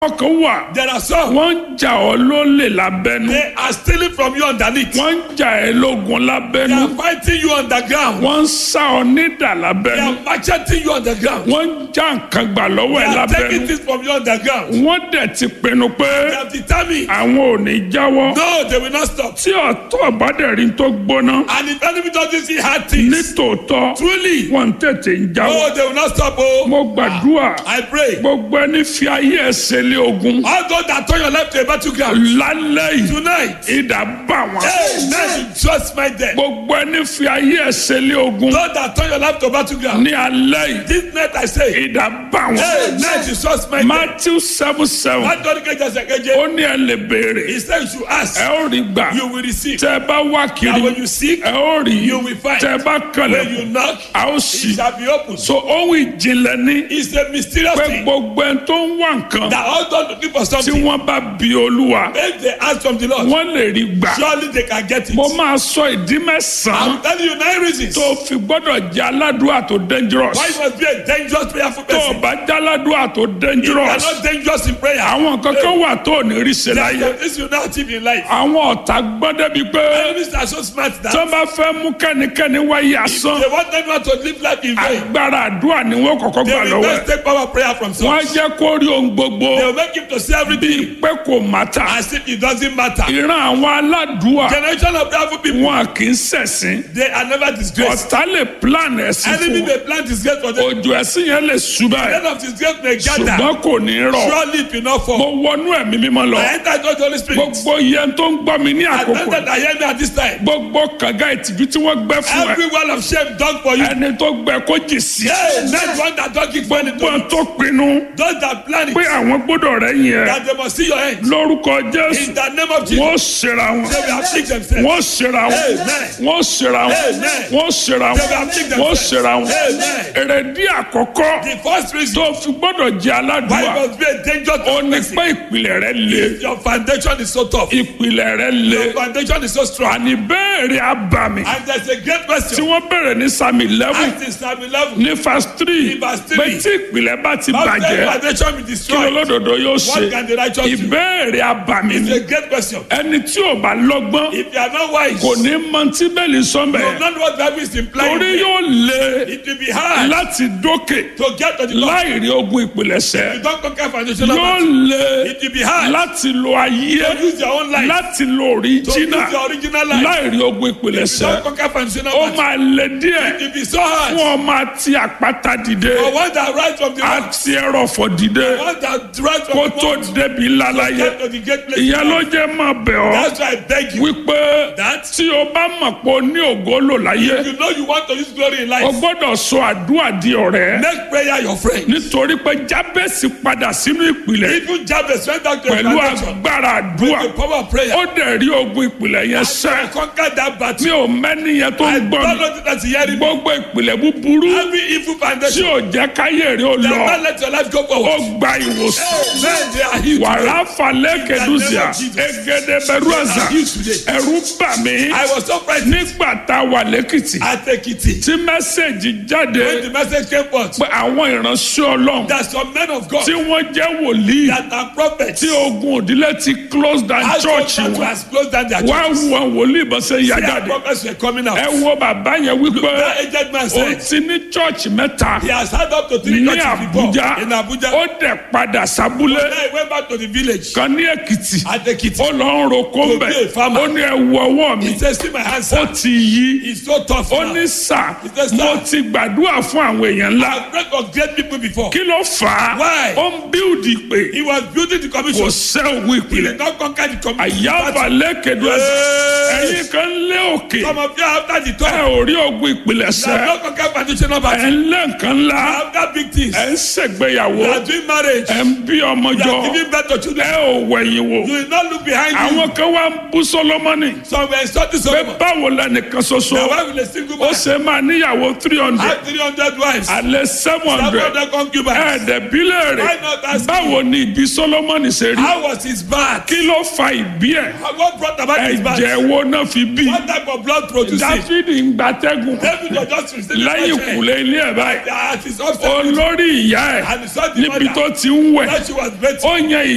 àwọn kan wà There are some. wọ́n ń jà ọ́ lólè lábẹ́nú They are stealing from you underneath. wọ́n ń jà ẹ́ lógun They lábẹ́nú are fighting you underground. wọ́n ń sá ọ nídà They lábẹ́nú are macheting you underground. wọ́n ń já nǹkan gbà lọ́wọ́ They ẹ̀ are taking lábẹ́nú things from you underground. wọ́n dẹ̀ ti pinnu pé They have determined. àwọn ò ní jáwọ́ No, they will not stop. tí ọ̀tọ̀ bá dẹ̀ rí tó gbóná And if enemy doesn't see hard things, nítòótọ́ truly, wọ́n ń tètè ń jáwọ́ no, they will not stop. Oh, mo gbàdúrà I pray. gbogbo ẹni fi ayé ẹsẹ̀ lé ogun All those that turn your life to a battleground lálẹ́ yìí tonight, ìdá bá wọn. hey, now you just my death. gbogbo ẹni fi ayé ẹsẹ̀ lé ogun Those that turn your life to battleground, ní alẹ́ yìí this night I say, ìdá bá hey, wọn. now you just my death. matthew seven seven What God can just say, ó ní ẹ lè béèrè He said you should ask, ẹ ó rí gbà you will receive. tẹ bá wá And kiri when you seek, ẹ ó rí you will find. tẹ bá when you kànlẹ̀ knock, a ó it sì. shall be opened. so ohun ìjìnlẹ̀ ní It's a mysterious pé thing gbogbo ẹni tó ń wá nǹkan that all those looking for tí something, wọ́n bá bi olúwa if they ask from the Lord, wọ́n lè rí gbà. surely they can get it. mo máa sọ ìdí mẹ́sàn-án I'm telling you nine reasons tó fi gbọ́dọ̀ jẹ́ aládùúrà tó dangerous. why you must be a dangerous prayerful tó o person. bá jẹ́ aládùúrà tó You dangerous. are not dangerous in prayer. àwọn kankan wà tó ò ní rí ṣe láyé. There's this you not achieve in life. àwọn ọ̀tá gbọ́n débi pé Enemies are so smart that tó bá fẹ́ mú kẹ́nikẹ́ni wáyé asán they want everyone to live life in vain. agbára àdúrà ni wọ́n kọ́kọ́ They gbà will lọ́wọ́ ẹ̀. just take power prayer from wọ́n á some. jẹ́ kó rí ohun gbogbo They will make him to see everything pé kò mátà. as if it doesn't matter. ìran àwọn aládùúà Generation of prayerful people, wọn kì í ṣẹ̀sìn. they are never disgraced. ọ̀tá lè plan ẹ̀sìn Enemy fún may plant disgrace for them. òjò ẹ̀sìn yẹn lè ṣubá ẹ̀ End of disgrace may gather. ṣùgbọ́n kò ní rọ̀. Surely it will not mo fall. wọnú ẹ̀mí mímọ́ lọ. I enter into the Holy Spirit. gbogbo yẹn tó ń gbọ́ mi ní I àkókò enter that hear me at this time. gbogbo kànga ìtìjú tí wọ́n gbẹ́ fún ẹ Every wall of shame done for you. ẹni tó gbẹ kó jì sí. Hey, not one that don't give money to gbọ́n you. tó pinnu Those that plan pé it, àwọn gbọ́dọ̀ rẹ̀ yẹn that they must see your end. lórúkọ jésù In the name of Jesus, wọ́n ṣera wọn they will afflict themselves. wọ́n ṣera wọn Amen. wọ́n ṣera wọn Amen. wọ́n ṣera They will wọn afflict wọ́n themselves. ṣera wọn Amen. èrèdí àkọ́kọ́ The first reason tó fi gbọ́dọ̀ jẹ́ why aládùúgbà you must be a dangerous ó ní person. pé ìpìlẹ̀ rẹ̀ le Your foundation is so tough. ìpìlẹ̀ rẹ̀ le Your foundation is so strong. àní bẹ́ẹ̀rẹ̀ abàmì And there's a great tí question. wọ́n bẹ̀rẹ̀ ní sami eleven Act in Psalm 11. ní verse three Ní verse three. pé tí ìpìlẹ̀ bá ti How can bàjẹ́ foundation be kí destroyed? olódodo yóò ṣe What can the righteous do? ìbéèrè abàmì It's ni a great question. ẹni tí ò bá lọ́gbọ́n If you are not wise, kò ní mọ tí bẹ́ẹ̀lì sọ́mbẹ̀ you know what Bible is implying. torí yóò le It will be hard láti dókè to get to the top. láì rí ogun ìpìlẹ̀ṣẹ̀ You don't conquer foundation of yóò it. le It will be hard láti lo ayé to use your own life. láti lo To òríjínà use your original life. láì rí ogun You ìpìlẹ̀ṣẹ̀ don't conquer foundation ó of it. máa le díẹ̀ It will be so hard. fún ọmọ àti àpáta dìde For one that rise from the rock, àti ẹrọ̀fọ̀ dìde one that rise kó from the tó rock, débi ńlá láyé get to the great place. ìyẹn ló jẹ́ máa bẹ̀ ọ́ That's why I beg you. wípé That tí o bá mọ̀ pé o ní ògo lò láyé you know you want to use glory in o life. gbọ́dọ̀ sọ àdúrà di ọ̀rẹ́ Make prayer your friend. nítorí pé jábẹ́sì padà sínú ìpìlẹ̀ Even Jabez went down to the pẹ̀lú foundation. agbára àdúrà The power of prayer. ó dẹ̀ rí ogun ìpìlẹ̀ yẹn sẹ́ Conquer that mi battle. ò mẹ́ni yẹn tó I ń don't gbọ́ mi know that you hear me. gbogbo ìpìlẹ̀ búburú Every evil tí foundation. ò jẹ́ káyé rí o That lọ not let your life go ó forward. gba ìwòsàn Men, they are healed. wàrà falẹ̀ kẹdùsíà In the name of Jesus. egede bẹ̀rù àzà They are healed today. ẹ̀rù bà mí I was so frightened. nígbà tá a wà lẹ́kìtì At Ekiti. tí mẹ́sẹ̀gì jáde When the message came forth. pé àwọn ìránṣẹ́ ọlọ́run That some men of God. tí wọ́n jẹ́ wòlíì That are prophets. tí ogun òdílé ti close down As church church wọn has closed down their wá church. wọn wòlíì bọ́ sẹ́ yá Their jáde prophets were coming out. ẹ wo bàbá yẹn wípé That aged man o said. ti ní church mẹ́ta He has had up to three ní churches before. Àbújá In Abuja. ó dẹ̀ padà sábúlé Then he went back to the village. kan ní Èkìtì At Ekiti. ó lọ ń roko To mbẹ be a farmer. ó ní ẹ wo ọwọ́ mi He says, see my hands, ó sir. ti yí It's so tough ó now. ní sà says, "Sir." mo ti gbàdúrà fún àwọn èèyàn ńlá I've prayed for great people before. kí ló fà á Why? ó ń bíldì pé He was building the kò commission. sẹ́ òun He ìpìlẹ̀ did not conquer the commission. àyàbà lẹ́kẹ̀dọ́ Yes. ẹ̀yìn kan lé òkè Some of you after the ẹ talk. ò rí ogun ìpìlẹ̀ You have sẹ́ not conquered foundation of ẹ̀ battle. ń lé nǹkan ńlá After big things. ẹ̀ ń ṣègbéyàwó You are doing marriage. ẹ̀ ń bí ọmọ You jọ are giving birth to children. ẹ ò wẹ̀yìn wò You will not look behind you. àwọn kan wá ń bú Sólómọ́nì Some were insulting pé Solomon. báwo lẹnìkan ṣoṣo The wife with a single ó man ṣe máa níyàwó three hundred had 300 wives. alẹ́ seven Some hundred of them concubines. ẹ̀ẹ́dẹ̀bílẹ̀ rẹ̀ Why not ask báwo ni ìbí Sólómọ́nì ṣe rí How was his birth? kí ló fa ìbí ẹ̀ What brought about his birth? ẹ̀jẹ̀ wo náà fi bí What type of blood produced it? Dáfídì ń gbatẹ́gùn David was just receiving lẹ́yìn fresh air. kùlé ilé ẹ̀ báyìí At his upstairs. olórí ìyá ẹ̀ And he saw the níbi mother. tó ti ń wẹ̀ That she was better. ó yan